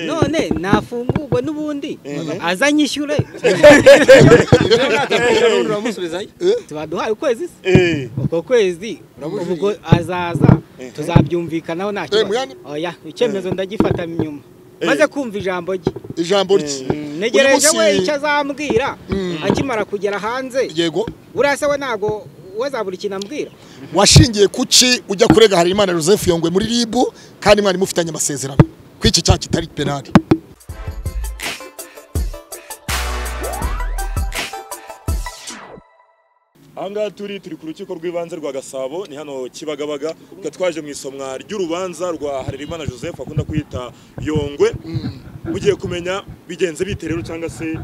none nafungurwa n'ubundi aza anyishyure tuba duhaye ukwezi se uko kwezi ubwo azaza tuzabyumvikanaho nta Eh, kibazo mwana- oya icyemezo ndagifata inyuma maze kumva ijambo rye ijambo rye ntegereje Uyu munsi- we icyo azambwira akimara kugera hanze yego buriya se we ntabwo wazabura ikintu ambwira washingiye kuki ujya kurega harimana joseph yongwe muri ribu kandi mwari mufitanye amasezerano ko iki cyaha kitari penali aha ngaha turi turi ku rukiko rw'ibanze rwa gasabo ni hano kibagabaga tukaba twaje mu isomwa ry'urubanza rwa harerimana joseph akunda kwita yongwe mugiye kumenya bigenze bite rero cyangwa se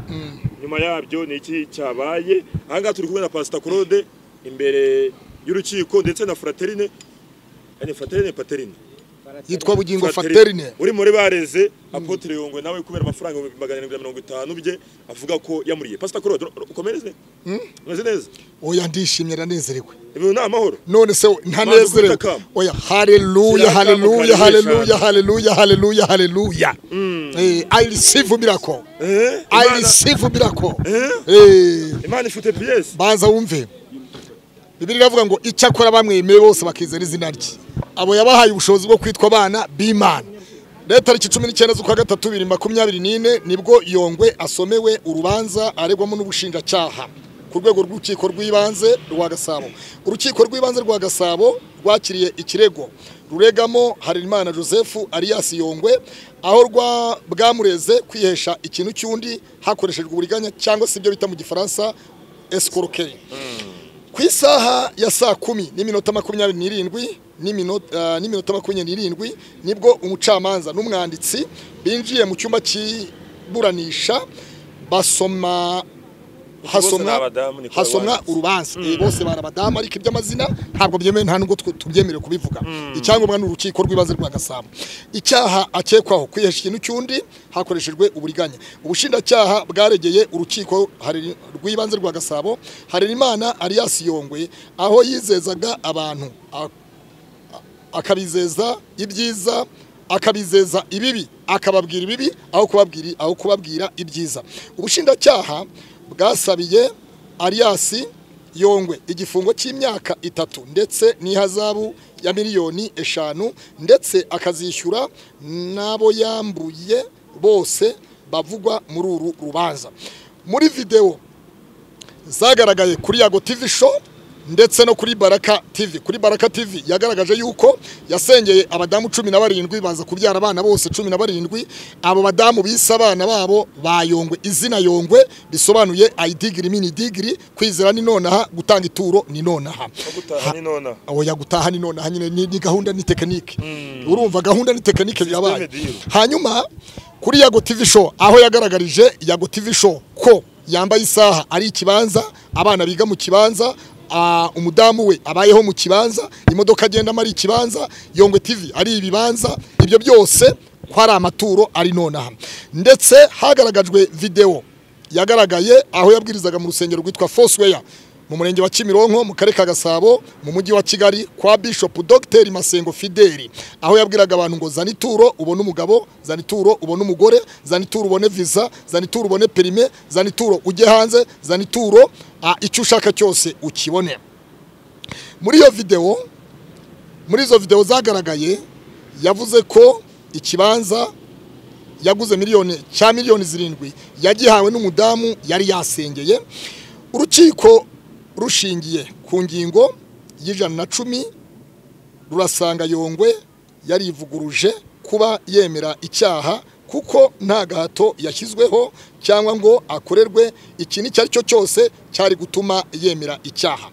nyuma yabyo ni iki cyabaye aha ngaha turi kumwe na pasita claude imbere y'urukiko ndetse na fraterine Eh, ni fraterine paterine yitwa bugingo faterine uri muri bareze apotre yongwe nawe kubera amafaranga ibihumbi magana arindwi na mirongo itanu bye avuga ko yamuriye pasita claude ur- ur- ukomereze umeze neza oya ndishimye ndanezerewe ibintu ni amahoro none se Maze ntanezerewe ufite akamu. oya haleluya Shyira haleluya akamu haleluya karibisha. haleluya haleluya haleluya Eh, i receive miracle Eh, i Imana- receive miracle Eh? Eh, imana ifite piyesi baza wumve bibiri iravuga ngo icyakora bamwemeye bose bakizera izina rye abo yabahaye ubushobozi bwo kwitwa abana b'imana rero tariki cumi n'icyenda z'ukwa gatatu bibiri makumyabiri n'ine nibwo yongwe asomewe urubanza aregwamo n'ubushinjacyaha ku rwego rw'urukiko rw'ibanze rwa gasabo urukiko rw'ibanze rwa gasabo rwakiriye ikirego ruregamo harerimana joseph alias yongwe aho rwa bwamureze kwihesha ikintu cy'undi hakoreshejwe uburiganya cyangwa se ibyo bita mu gifaransa eskorokeri ku isaha ya saa kumi n'iminota makumyabiri n'irindwi n'iminota ah, n'iminota makumyabiri n'irindwi nibwo umucamanza n'umwanditsi binjiye mu cyumba cy'iburanisha basoma ni hasomwa abadamu, ni ko hasomwa ababana. urubanza Eh, bose bari abadamu ariko iby'amazina ntabwo byemewe nta nubwo twe tubyemerewe kubivuga icyangombwa ni urukiko rw'ibanze rwa gasabo icyaha akekwaho kwihesha ikintu cy'undi hakoreshejwe uburiganya ubushinjacyaha bwaregeye urukiko hari- rw'ibanze rwa gasabo harerimana alias yongwe aho yizezaga abantu a- akabizeza ibyiza akabizeza ibibi akababwira ibibi aho kubabwira aho kubabwira ibyiza ubushinjacyaha bwasabiye ariyasi yongwe igifungo cy'imyaka itatu ndetse n'ihazabu ya miliyoni eshanu ndetse akazishyura n'abo yambuye bose bavugwa muri uru rubanza muri videwo zagaragaye kuri yago tv show ndetse no kuri baraka tv kuri baraka tv yagaragaje yuko yasengeye abadamu cumi na barindwi baza kubyara abana bose cumi na barindwi abo badamu bise abana babo ba yongwe izina yongwe bisobanuye ayidigiri mini digiri kwizera ni nonaha gutanga ituro ni nonaha gutaha ni nona oya gutaha ni nonaha nyine ni, ni gahunda ni tekinike urumva gahunda ni tekinike birabaye deal. hanyuma kuri yago tv show aho yagaragarije yago tv show ko yambaye isaha ari ikibanza abana biga mu kibanza ah, umudamu we abayeho mu kibanza imodoka agendamo ari ikibanza yongwe tv ari ibibanza ibyo byose ko ari amaturo ari nonaha ndetse hagaragajwe videwo yagaragaye aho yabwirizaga mu rusengero rwitwa Foursquare mu murenge wa Kimironko mu karere ka Gasabo mu mujyi wa Kigali kwa Bishop Dr Masengo Fideli aho yabwiraga abantu ngo zana ituro ubone umugabo zana ituro ubone umugore zana ituro ubone visa zana ituro ubone perime zana ituro ujye hanze zana ituro ah, icyo ushaka cyose ukibone muri iyo videwo muri izo videwo zagaragaye yavuze ko ikibanza yaguze miliyoni cya miliyoni zirindwi yagihawe n'umudamu yari yasengeye urukiko rushingiye ku ngingo y'ijana na cumi rurasanga yongwe yarivuguruje kuba yemera icyaha kuko nta gahato yashyizweho cyangwa ngo akorerwe ikintu icyo ari cyo cyose cyari gutuma yemera icyaha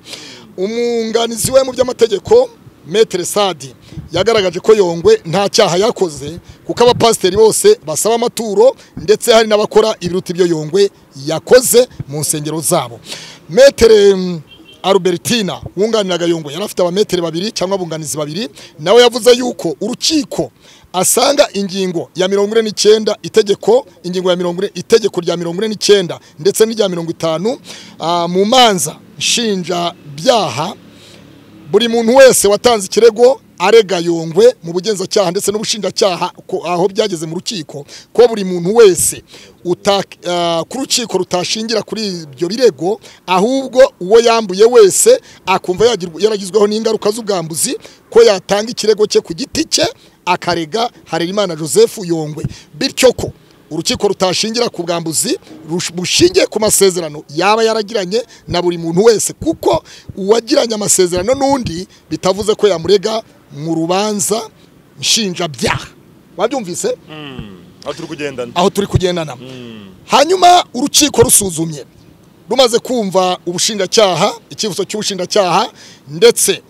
umwunganizi we mu by'amategeko metere sadi yagaragaje ko yongwe nta cyaha yakoze kuko abapasiteri bose basaba amaturo ndetse hari n'abakora ibiruta ibyo yongwe yakoze mu nsengero zabo metere mm, Albertina wunganiraga Yongwe yari afite abameteri babiri cyangwa abunganizi babiri nawe yavuze yuko urukiko asanga ingingo ya mirongo ine n'icyenda itegeko ingingo ya mirongo ine itegeko rya mirongo ine n'icyenda ndetse n'irya mirongo itanu ah, mu manza nshinjabyaha buri muntu wese watanze ikirego arega yongwe mu bugenzacyaha ndetse n'ubushinjacyaha ko- aho byageze mu rukiko ko buri muntu wese uta- ah, ku rukiko rutashingira kuri ibyo birego ahubwo uwo yambuye wese akumva yagirwa- yaragizweho n'ingaruka z'ubwambuzi ko yatanga ikirego cye ku giti cye akarega Harerimana Joseph Yongwe bityo ko urukiko rutashingira ku bwambuzi rush- bushingiye ku masezerano yaba yaragiranye na buri muntu wese kuko uwagiranye amasezerano n'undi bitavuze ko yamurega mu rubanza nshinjabyaha wabyumvise aho turi kugendana aho turi kugendana hanyuma urukiko rusuzumye rumaze kumva ubushinjacyaha icyifuzo cy'ubushinjacyaha ndetse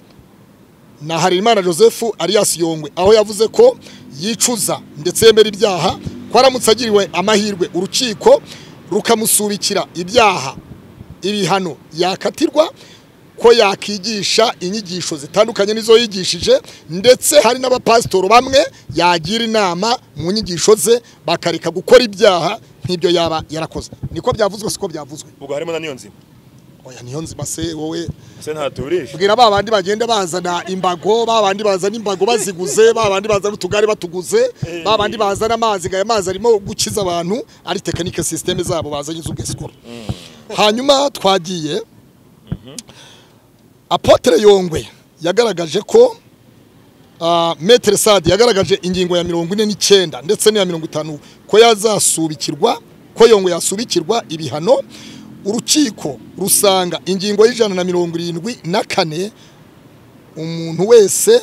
na Harerimana Joseph Arias Yongwe aho yavuze ko yicuza ndetse yemera ibyaha ko aramutse agiriwe amahirwe urukiko rukamusubikira ibyaha ibihano yakatirwa ko yakigisha inyigisho zitandukanye n'izo yigishije ndetse hari n'abapasitoro bamwe yagira inama mu nyigisho ze bakareka gukora ibyaha nk'ibyo yaba yarakoze niko byavuzwe siko byavuzwe ubwo harimo na niyo nzima oya niyo nzima se wowe se ntaturisha bwira ba bandi bagenda bazana imbago ba bandi bazana imbago baziguze ba bandi bazana utugari batuguze ba bandi bazana amazi ngo aya mazi arimo gukiza abantu ari tekinike sisiteme zabo bazanye z'ubwesikoro hanyuma twagiye apotere yongwe yagaragaje ko ah, metere sade yagaragaje ingingo ya mirongo ine n'icyenda ndetse n'iya mirongo itanu ko yazasubikirwa ko yongwe yasubikirwa ibihano urukiko rusanga ingingo y'ijana na mirongo irindwi na kane umuntu wese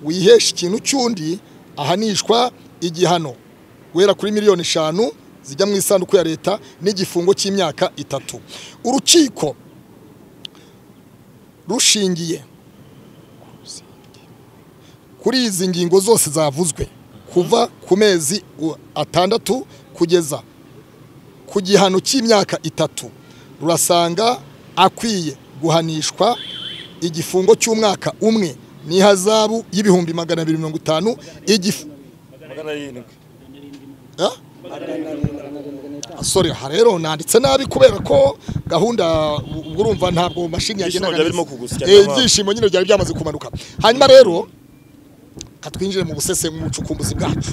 wihesha ikintu cy'undi ahanishwa igihano guhera kuri miliyoni eshanu zijya mu isanduku ya leta n'igifungo cy'imyaka itatu urukiko rushingiye kuri izi ngingo zose zavuzwe kuva ku mezi u- atandatu kugeza ku gihano cy'imyaka itatu rurasanga akwiye guhanishwa igifungo cy'umwaka umwe n'ihazabu y'ibihumbi magana abiri mirongo itanu igifu magana arindwi Ah? Ah, sorry aha rero nanditse nabi kubera ko gahunda ubwo urumva ntabwo mashini Ibyishimo yagenaga byari neza. birimo kugusya, Eh, nyamara. ibyishimo nyine byari byamaze kumanuka hanyuma rero katwinjire mu busese mu bucukumbuzi bwacu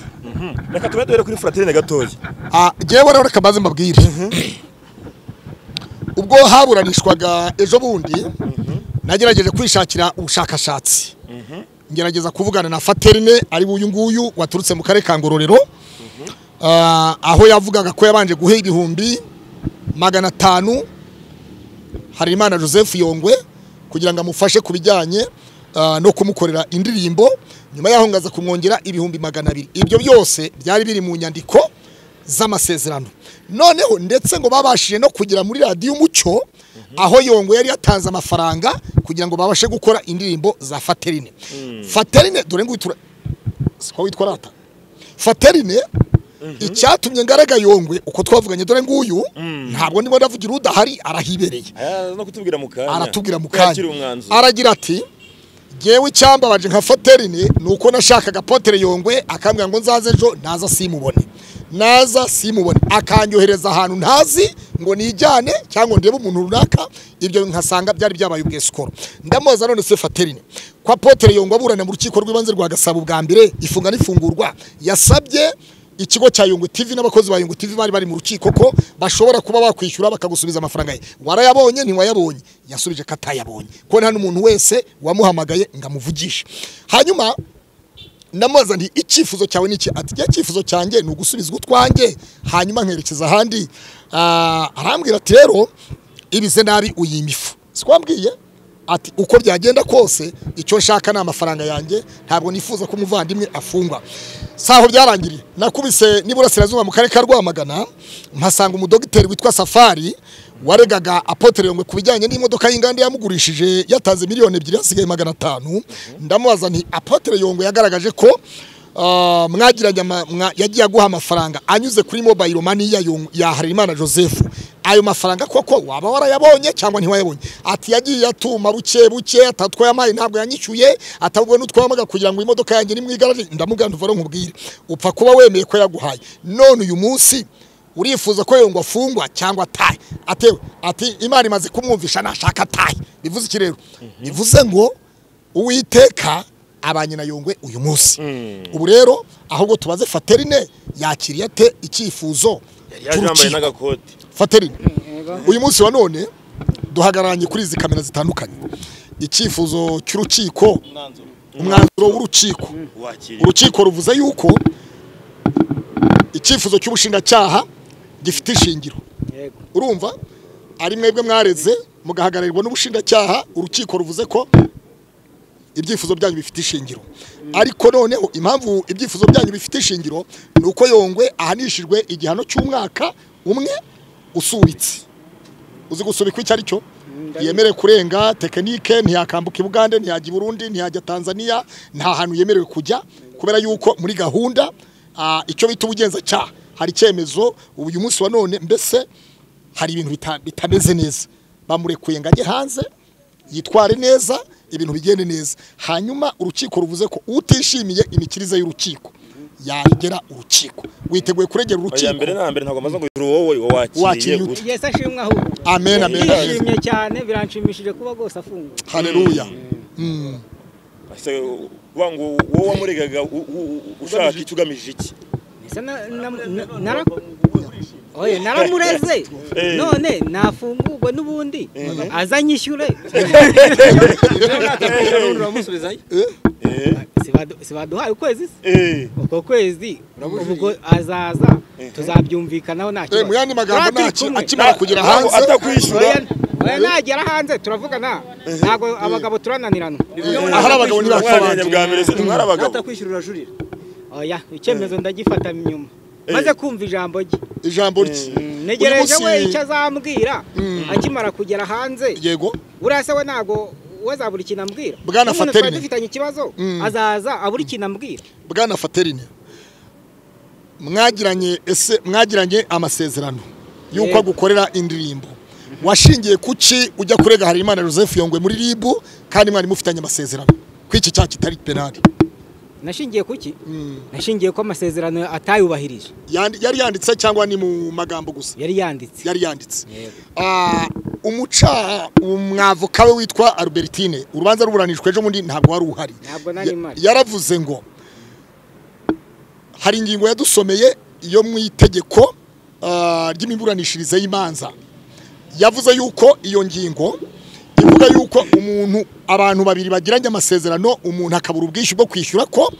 reka tube duhere kuri fratine gatoya Ah, jewe rero reka mbaze mbabwire ubwo haburanishwaga ejo bundi nagerageje kwishakira ubushakashatsi ngerageza kuvugana na Faterine ari uyu nguyu waturutse mu karere ka Ngororero Ah, aho yavugaga ko yabanje guha ibihumbi magana atanu Harerimana Joseph Yongwe kugira ngo amufashe ku bijyanye ah, no kumukorera indirimbo nyuma yaho ngaza kumwongera ibihumbi magana abiri ibyo byose byari biri mu nyandiko z'amasezerano noneho ndetse ngo babashije no kugera muri radiyo umucyo aho Yongwe yari yatanze amafaranga kugira ngo babashe gukora indirimbo za Faterine Faterine dore ngo itura siko witwa rata Faterine icyatumye ngaraga Yongwe uko twavuganye dore nguyu ntabwo ndimo ndavugira udahari arahibereye Aya, no kutubwira mu kanya aratubwira mu Ko yakiriye kanya umwanzuro aragira ati ngewe icyambabaje nka foterine ni uko nashakaga potere yongwe akambwira ngo nzaze ejo naza simubone naza simubone akanyohereza ahantu ntazi ngo nijyane cyangwa ndebe umuntu runaka ibyo nkasanga byari byabaye ubwesikoro ndamubaza none se faterine kwa potere yongwe aburana mu rukiko rw'ibanze rwa gasabo bwa mbere ifunga n'ifungurwa yasabye ikigo cya Yungu TV n'abakozi ba Yungu TV bari bari mu rukiko ko bashobora kuba bakwishyura bakagusubiza amafaranga ye warayabonye ntiwayabonye yasubije ko atayabonye ko nta n'umuntu wese wamuhamagaye ngo amuvugishe hanyuma ndamubaza nti icyifuzo cyawe ni iki ati "Njye icyifuzo cyanjye ni ugusubizwa utwanjye hanyuma nkerekeza ahandi Ah, arambwira ati rero ibize nabi uyimifu sikwambwiye ati uko byagenda kose icyo nshaka ni amafaranga yanjye ntabwo nifuza ko umuvandimwe afungwa saho byarangiriye nakubise n'iburasirazuba mu karere ka rwamagana mpasanga umudogiteri witwa safari waregaga apotere yongwe ku bijyanye n'imodoka y'inganda yamugurishije yatanze miliyoni ebyiri hasigaye magana atanu ndamubaza nti apotere yongwe yagaragaje ko ah, mwagiranye ama- mwa- yagiye aguha amafaranga anyuze kuri mobile money ya Yong- ya Harerimana Joseph ayo mafaranga koko waba warayabonye cyangwa ntiwayabonye ati yagiye atuma buke buke atatwaye amayi ntabwo yanyishyuye atabwo n'utwamaga kugira ngo imodoka yanjye nimwigaraje ndamuganda uvaro nkubwire upfa kuba wemeye ko yaguhaye none uyu munsi urifuza ko yongwa afungwa cyangwa atahe atewe ati imana imaze kumwumvisha nashaka atahe bivuze iki rero bivuze ngo uwiteka abanye na yongwe uyu munsi ubu rero ahubwo tubaze faterine yakiriye ate icyifuzo yaje yambaye cy'urukiko n'agakoti faterine Yego. uyu munsi wa none duhagararanye kuri izi kamera zitandukanye icyifuzo cy'urukiko umwanzuro w'urukiko wakiriye urukiko ruvuze yuko icyifuzo cy'ubushinjacyaha gifite ishingiro Yego. urumva ari mwebwe mwareze mugahagararirwa n'ubushinjacyaha urukiko ruvuze ko ibyifuzo byanyu bifite ishingiro ariko noneho impamvu ibyifuzo byanyu bifite ishingiro ni uko yongwe ahanishijwe igihano cy'umwaka umwe usubitse uzi gusubikwa icyo ari cyo yemerewe kurenga tekinike ntiyakambuka i bugande ntiyajya i burundi ntiyajya tanzania nta hantu yemerewe kujya kubera yuko muri gahunda ah, icyo bita ubugenzacyaha hari icyemezo uyu munsi wa none mbese hari ibintu bita- bitameze neza bamurekuye ngo ajye hanze yitware neza ibintu bigende neza hanyuma urukiko ruvuze ko utishimiye imikirize y'urukiko yagera urukiko witeguye kuregera aya urukiko mbere na mbere ntabwo amaze ngo uri wowe wakiriye Wakiriye ute? gute Yesu ashimwe ahubwo. amen amen Ndishimye cyane biranshimishije kuba rwose afunguwe. haleluya Ese, kuvuga ngo wowe wamuregaga u- u- u- ushaka icyo ugamije iki Ese na- na- na- nara- Oye, naramureze none nafungurwe n'ubundi azanyishyure Eh, Sibadu- sibaduhaye ukwezi se? eh. uko kwezi ubwo azaza tuzabyumvikanaho nta Eh, kibazo. mu yandi magambo Tuba turi ntaki- kumwe. akimara kugera Ntabwo hanze atakwishyura Oya- oya nagera hanze turavugana ntabwo abagabo turananirana ahari abagabo umwana ntibakabanje bwa mbere se ntimwari abagabo atakwishyurira jurira oya icyemezo ndagifata inyuma maze kumva ijambo rye ijambo rye Uyu ntegereje munsi- we icyo azambwira akimara kugera hanze yego buriya se we ntabwo we azabura ikintu ambwira Bwana N'umuntu Faterine. twari dufitanye ikibazo Mm. azaza abura ikintu ambwira bwana faterine mwagiranye ese mwagiranye amasezerano y'uko Yego. agukorera indirimbo washingiye kuki ujya kurega Harerimana Joseph Yongwe muri ribu kandi mwari mufitanye amasezerano ko iki cyaha kitari penali nashingiye kuki nashingiye ko amasezerano atayubahirije Yandi- yari yanditse cyangwa ni mu magambo gusa yari yanditse yari yanditse Ah, umuca umwavoka we witwa Albertine urubanza ruburanishwa ejo bundi ntabwo wari uhari Ntabwo nari Ya- mpari. yaravuze ngo hari ingingo yadusomeye yo mu itegeko ah, ry'imiburanishirize y'imanza yavuze yuko iyo ngingo ivuga yuko umuntu abantu babiri bagiranye amasezerano umuntu akabura ubwishyu bwo kwishyura ko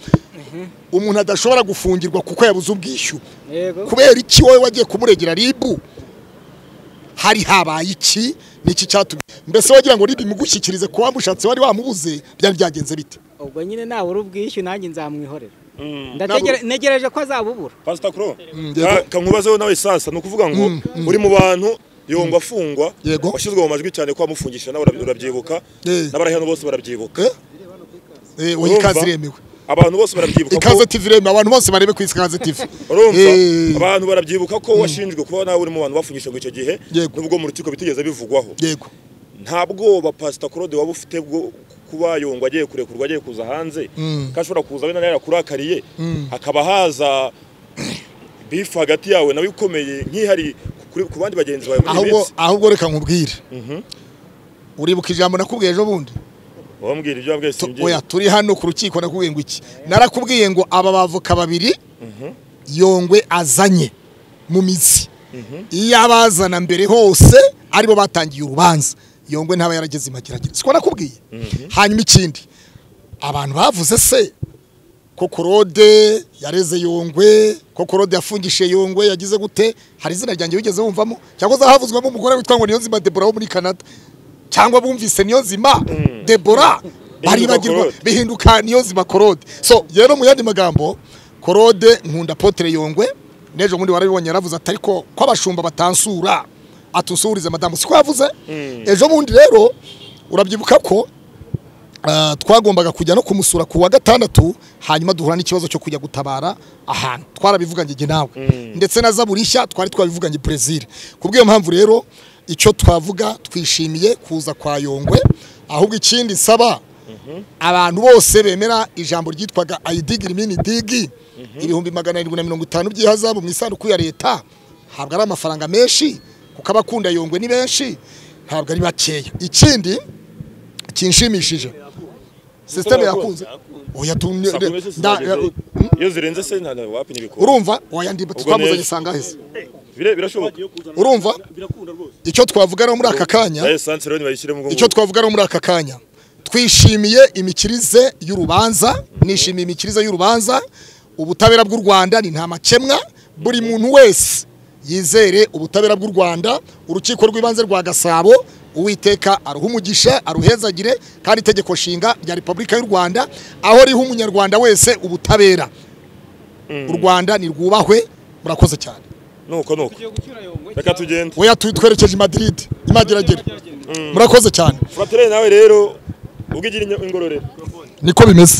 umuntu adashobora gufungirwa kuko yabuze ubwishyu yego kubera iki wowe wagiye kumuregera ribu hari habaye iki niki cyatumye mbese wagira ngo ribu imugushyikirize kuba mushatse wari wamubuze byari byagenze bite ubwo nyine nabura ubwishyu nanjye nzamwihorera Mm. Ndategere- negereje ko azabubura Pastor Kuro, yego. ka- kankubazeho nawe sasa ni ukuvuga ngo uri mu bantu yongwa afungwa Yego. washyizwe mu majwi cyane ko wamufungisha nawe urabi- urabyibuka Eh. n'abari hano bose barabyibuka Eh? Eh, oya Urumva? ikaze iremewe abantu bose barabyibuka ko- ikaze tv iremewe abantu bose barebe ku ikaze tv urumva Eh, abantu barabyibuka ko washinjwe kuba nawe uri mu bantu bafungishije ngo icyo gihe Yego. nubwo mu rukiko bitigeze bivugwaho yego nta bwoba pasita claude waba ufite bwo kuba yongwa agiye kurekurwa agiye kuza hanze ko ashobora kuza wenda yarakurakariye hakaba haza bifu hagati yawe nawe ikomeye nk'ihari kuri- ku bandi bagenzi bawe muri iyi ahubwo minsi ahubwo reka nkubwire uribuka ijambo nakubwiye ejo bundi wambwira ibyo wabwiye Tu- simbyina oya turi hano ku rukiko nakubwiye ngo iki narakubwiye ngo aba bavoka babiri yongwe azanye mu mizi iyo abazana mbere hose aribo batangiye urubanza yongwe ntaba yarageze imageragere siko nakubwiye hanyuma ikindi abantu bavuze se ko korode yareze yongwe ko korode yafungishije yongwe yagize gute hari izina ryanjye wigeze wumvamo cyangwa se havuzwemo umugore witwa ngo niyonzima debora wo muri canada cyangwa bumvise niyonzima debora baribagirwa Korode. bihinduka niyonzima korode so rero mu yandi magambo korode nkunda potere yongwe n'ejo bundi warabibonye yaravuze ati ariko ko abashumba batansura atusuhurize madamu siko yavuze ejo bundi rero urabyibuka ko Ah, twagombaga kujya no kumusura ku wa gatandatu hanyuma duhura n'ikibazo cyo kujya gutabara ahantu twarabivuganye jye nawe ndetse na zaburishya twari twabivuganye Brazil kubw'iyo mpamvu rero icyo twavuga twishimiye kuza kwa Yongwe ahubwo ikindi saba abantu bose bemera ijambo ryitwaga ayidigiri mini digi ibihumbi magana arindwi na mirongo itanu by'ihazabu mu isanduku ya leta ntabwo ari amafaranga menshi kuko abakunda Yongwe ni benshi ntabwo ari bakeya ikindi kinshimishije sisiteme yakunze oya tu Saa kumi n'ebyiri zizageze. iyo zirenze se nta nta wapimye ibikora urumva oya ndimba Ubwo twamuzanye neza. sangaheze Bire- birashoboka urumva icyo twavuga no muri aka kanya na esanse rero nibayishyire mu icyo mugongo twavuga no muri aka kanya twishimiye imikirize y'urubanza nishimiye imikirize y'urubanza ubutabera bw'u rwanda ni nta makemwa buri muntu wese yizere ubutabera bw'u rwanda urukiko rw'ibanze rwa gasabo uwiteka aruha umugisha aruhezagire kandi itegeko nshinga rya repubulika y'u rwanda aho riha umunyarwanda wese ubutabera u rwanda nirwubahwe murakoze cyane nuko nuko reka tugende oya tu- twerekeje i madrid imageragere murakoze cyane fratere nawe rero ubwo igira inya- ingororero niko bimeze